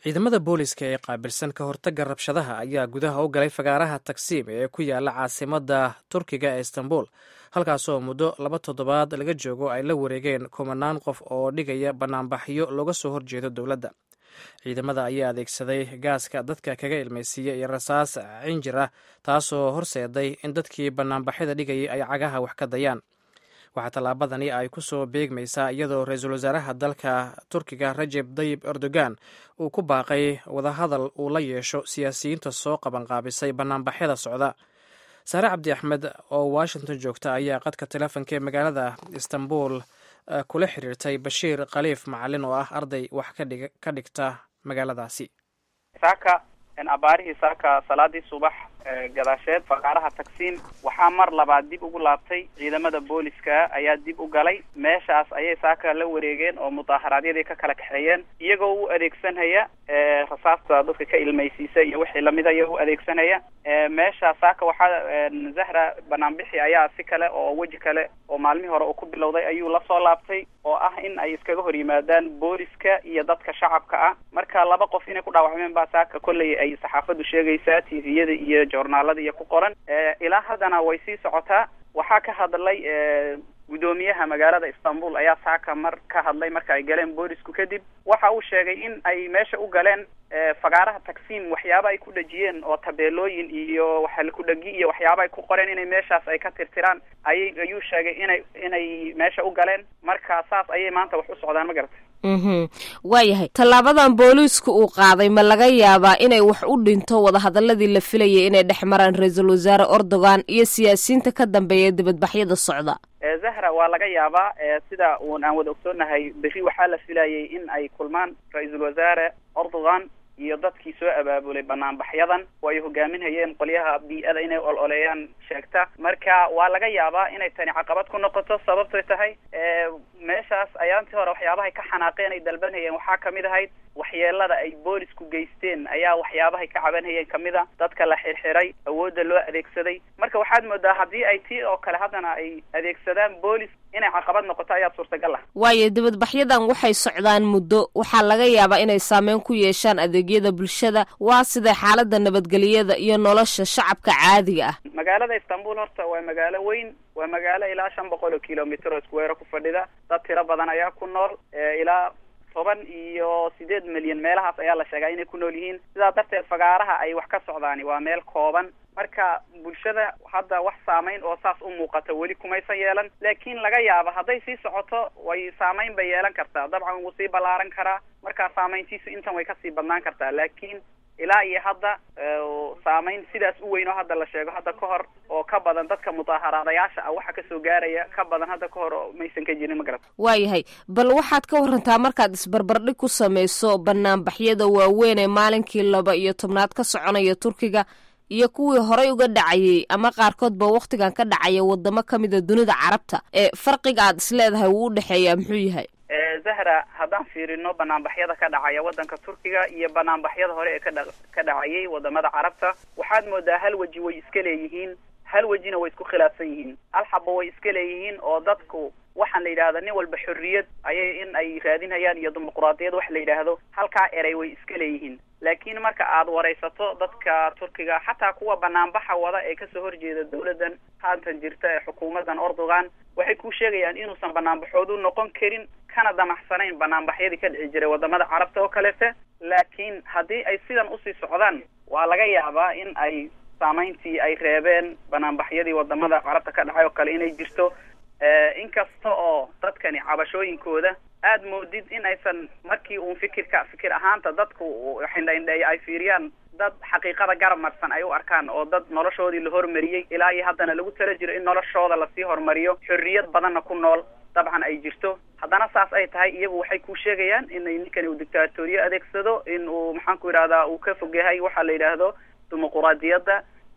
ciidamada booliska ee qaabilsan ka hortagga rabshadaha ayaa gudaha u galay fagaaraha tagsiim ee ku yaala caasimada turkiga ee istanbul halkaasoo muddo laba toddobaad laga joogo ay la wareegeen kumanaan qof oo dhigaya banaanbaxyo looga soo horjeedo dowladda ciidamada ayaa adeegsaday gaaska dadka kaga ilmaysiiya iyo rasaas cinjir ah taasoo horseeday in dadkii banaanbaxyada dhigayay ay cagaha wax ka dayaan waxaa tallaabadani ay ku soo beegmaysaa iyadoo ra-iisul wasaaraha dalka turkiga rajeb dayib erdogan uu ku baaqay wadahadal uu la yeesho siyaasiyiinta soo qabanqaabisay banaanbaxyada socda saare cabdi axmed oo washington joogta ayaa qadka teleefonka ee magaalada istanbul kula xiriirtay bashiir khaliif macalin oo ah arday wax ka dhigta magaaladaasi saaka abaarihii saaka salaadii subax gadaasheed faqaaraha tagsiin waxaa mar labaad dib ugu laabtay ciidamada booliska ayaa dib u galay meeshaas ayay saaka la wareegeen oo mudaaharaadyadii ka kala kaxeeyeen iyagoo u adeegsanaya rasaasta dadka ka ilmaysiisa iyo wixii lamid aya u adeegsanaya meesha saaka waxaa zahra banaanbixi ayaa si kale oo weji kale oo maalmihii hore uu ku bilowday ayuu lasoo laabtay oo ah in ay iskaga hor yimaadaan booliska iyo dadka shacabka ah marka laba qof inay ku dhaawacmeen baa saaka kolley ay saxaafadu sheegaysaa tviyada iyo joornaalada iyo ku qoran ilaa haddana way sii socotaa waxaa ka hadlay guddoomiyaha magaalada istanbul ayaa saaka mar ka hadlay marka ay galeen boolisku kadib waxa uu sheegay in ay meesha u galeen fagaaraha tagsiim waxyaaba ay ku dhejiyeen oo tabeelooyin iyo waxa ku dhegi iyo waxyaaba ay ku qoreen inay meeshaas ay ka tirtiraan ayay ayuu sheegay inay inay meesha u galeen marka saas ayay maanta wax u socdaan ma garata mhm waayahay tallaabadan booliisku uu qaaday ma laga yaabaa inay wax u dhinto wadahadaladii la filayay inay dhex maraan ra-iisul wasaare erdogan iyo siyaasiyiinta ka dambeeya dibadbaxyada socda zahra waa laga yaabaa sida uun aan wada ogsoonahay berri waxaa la filayay in ay kulmaan ra-iisul wasaare erdogan iyo dadkii soo abaabulay banaanbaxyadan oo ay hogaaminhayeen qolyaha bii-ada inay ol oleeyaan sheegta marka waa laga yaabaa inay tani caqabad ku noqoto sababtoy tahay meeshaas ayaantii hore waxyaabahay ka xanaaqeen ay dalbanhayeen waxaa kamid ahayd waxyeelada ay boolisku geysteen ayaa waxyaabahay ka cabanhayeen kamid a dadka la xirxiray awoodda loo adeegsaday marka waxaad moodaa haddii ay tii oo kale haddana ay adeegsadaan boolis inay caqabad noqoto ayaa suurtagal ah waayo dibadbaxyadan waxay socdaan muddo waxaa laga yaabaa inay saameyn ku yeeshaan adeegyada bulshada waa sidee xaalada nabadgelyada iyo nolosha shacabka caadiga ah magaalada istanbul horta waa magaalo weyn waa magaalo ilaa shan boqol oo kilomitr oo iskuweero ku fadhida dad tiro badan ayaa ku nool ilaa toban iyo sideed milyan meelahaas ayaa la sheegaa inay ku nool yihiin sidaa darteed fagaaraha ay wax ka socdaani waa meel kooban marka bulshada hadda wax saameyn oo saas u muuqata weli kumaysan yeelan laakiin laga yaabo hadday sii socoto way saameyn bay yeelan kartaa dabcan wuu sii ballaaran karaa markaa saameyntiisu intan way kasii badnaan kartaa laakiin ilaa iyo hadda saameyn sidaas u weyn oo hadda la sheego hadda ka hor oo ka badan dadka mudaaharaadayaasha ah waxa kasoo gaaraya ka badan hadda ka hor maysan ka jirin ma garata waayahay bal waxaad ka warantaa markaad isbarbardhig ku samayso banaanbaxyada waaweyn ee maalinkii laba iyo tobnaad ka soconaya turkiga iyo kuwii horay uga dhacayay ama qaarkoodba waktigan ka dhacaya wadamo kamida dunida carabta ee farqiga aad isleedahay wuu u dhexeeyaa muxuu yahay zahra haddaan fiirino banaanbaxyada ka dhacaya waddanka turkiga iyo banaanbaxyada hore ee kadha ka dhacayay wadamada carabta waxaad moodaa hal weji way iska leeyihiin hal wejina way isku khilaafsan yihiin hal xaba way iska leeyihiin oo dadku waxaan la yidhahda nin walba xorriyad ayay in ay raadinhayaan iyo dimuquraadiyad wax la yidhaahdo halkaa erey way iska leeyihiin laakiin marka aad waraysato dadka turkiga xataa kuwa banaanbaxa wada ee kasoo horjeeda dawladdan haatan jirta ee xukuumaddan erdogan waxay ku sheegayaan inuusan banaanbaxoodu noqon karin kana damacsanayn banaanbaxyadii ka dhici jiray wadamada carabta oo kaleete laakiin haddii ay sidan usii socdaan waa laga yaabaa in ay saameyntii ay reebeen banaanbaxyadii wadamada carabta ka dhacay oo kale inay jirto inkasta oo dadkani cabashooyinkooda aad moodid in aysan markii uun fikirka fikir ahaanta dadku xindhaindheeya ay fiiriyaan dad xaqiiqada garab marsan ay u arkaan oo dad noloshoodii la hormariyey ilaa iyo haddana lagu tala jiro in noloshooda lasii horumariyo xorriyad badanna ku nool dabcan ay jirto haddana saas ay tahay iyagu waxay ku sheegayaan inay ninkani uu dictaatoriye adeegsado in uu maxaan ku yidhahdaa uu ka fog yahay waxaa la yidhaahdo dimuquraadiyadda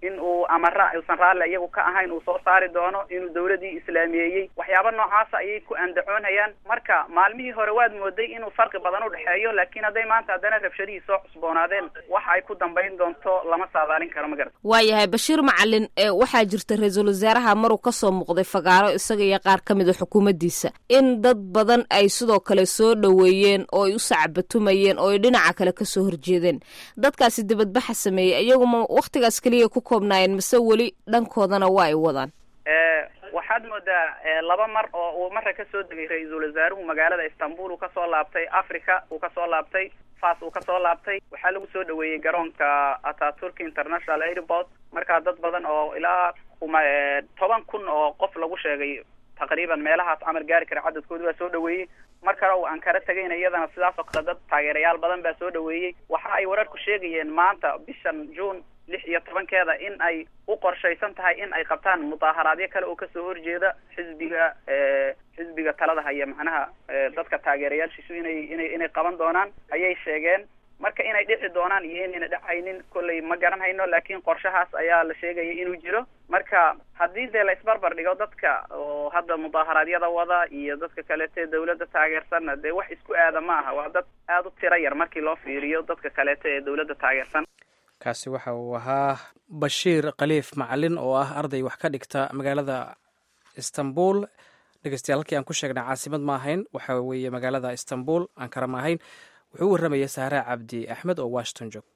in uu amara uusan raalli iyagu ka ahayn uu soo saari doono inuu dawladii islaameeyey waxyaaba noocaasa ayay ku andacoonayaan marka maalmihii hore waad mooday inuu farqi badan u dhexeeyo laakiin hadday maanta haddana rabshadihii soo cusboonaadeen waxa ay ku dambayn doonto lama saadaalin karo ma garat waayahay bashiir macalin waxaa jirta ra-iisul wasaaraha maruu kasoo muuqday fagaaro isaga iyo qaar ka mid a xukuumaddiisa in dad badan ay sidoo kale soo dhoweeyeen oo ay u sacbatumayeen oo ay dhinaca kale kasoo horjeedeen dadkaasi dibadbaxa sameeyey iyaguma wakhtigaas keliya ku koobnaayeen mase weli dhankoodana waa ay wadaan waxaad moodaa laba mar oo uu marra kasoo degay ra-iisul wasaaruhu magaalada istanbul uu kasoo laabtay africa uu kasoo laabtay fas uu kasoo laabtay waxaa lagu soo dhaweeyey garoonka ataturk international airport markaa dad badan oo ilaa kuma toban kun oo qof lagu sheegay taqriiban meelahaas camal gaari kara cadadkooda waa soo dhaweeyey mar kale uu ankara tegayna iyadana sidaas oo kale dad taageerayaal badan baa soo dhaweeyey waxa ay wararku sheegayeen maanta bishan june lix iyo tobankeeda in ay u qorshaysan tahay in ay qabtaan mudaaharaadyo kale oo kasoo horjeeda xisbiga xisbiga talada haya macnaha dadka taageerayaashiisu inay inay inay qaban doonaan ayay sheegeen marka inay dhici doonaan iyo inayna dhacaynin kolley ma garan hayno laakiin qorshahaas ayaa la sheegaya inuu jiro marka haddii dee la isbarbar dhigo dadka oo hadda mudaaharaadyada wada iyo dadka kaleete dawladda taageersanna dee wax isku aada ma aha waa dad aada u tiro yar markii loo fiiriyo dadka kaleete ee dawladda taageersan kaasi waxa uu ahaa bashiir khaliif macalin oo ah arday wax ka dhigta magaalada istanbul dhegeystayaal halkii aan ku sheegnay caasimad ma ahayn waxa weeye magaalada istanbul ankara ma ahayn wuxuu u warramayay sahraa cabdi axmed oo washington joog